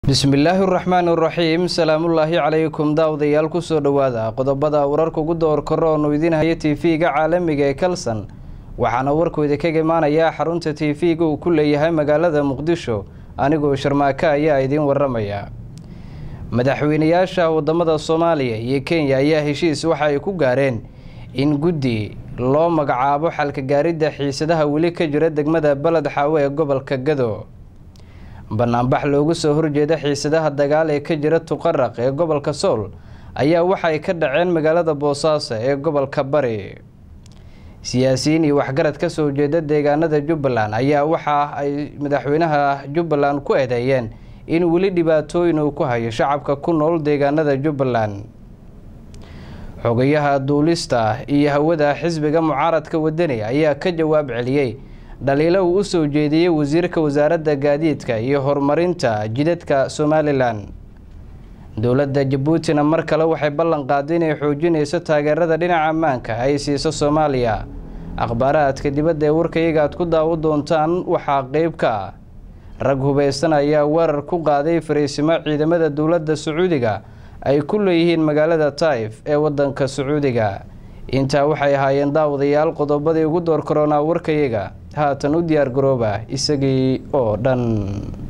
bismillaahi raxmaan raxiim salaamullaahi calaykum daawadayaal kusoo dhowaada qodobada wararka ugu door karo oonu idiin haya tv-ga caalamiga ee kalson waxaana warkooda kaga imaanayaa xarunta tv-ga uu ku leeyahay magaalada muqdisho anigoo sharmaaka ayaa idiin waramaya madaxweynayaasha wadamada soomaaliya iyo kenya ayaa heshiis waxa ay ku gaareen in guddi loo magacaabo xalka gaaridda xiisadaha weli ka jira degmada baled xaawe ee gobolka gado banaanbax loogu soo horjeeda xiisadaha dagaal ee ka jira tuqaraq ee gobolka sool ayaa waxay ka dhaceen magaalada boosaaso ee gobolka bari siyaasiyiin iyo waxgarad ka soo jeeda deegaanada jubbaland ayaa waxa ay madaxweynaha jubbaland ku eedeeyeen in weli dhibaatooyin uu ku hayo shacabka ku nool deegaanada jubbaland xogayaha duulista iyo hawada xisbiga mucaaradka wadani ayaa ka jawaab celiyey dhaliilo uu u soo jeediyey wasiirka wasaaradda gaadiidka iyo horumarinta jidadka somalilan dowladda jabuutina mar kale waxay ballan qaaday inay xoojinayso taageerada dhinaca ammaanka ay siiso soomaaliya akhbaaraadka dibadda ee warkayaga aad ku daawo doontaan waxaa qeyb ka ah rag hubaysan ayaa weerar ku qaaday fariisimo ciidamada dowladda sacuudiga ay ku leeyihiin magaalada taif ee waddanka sacuudiga intaa waxay ahaayeen daawadayaal qodobadii ugu door karoonaa warkayaga haatan u diyaar garooba isagii oo dhan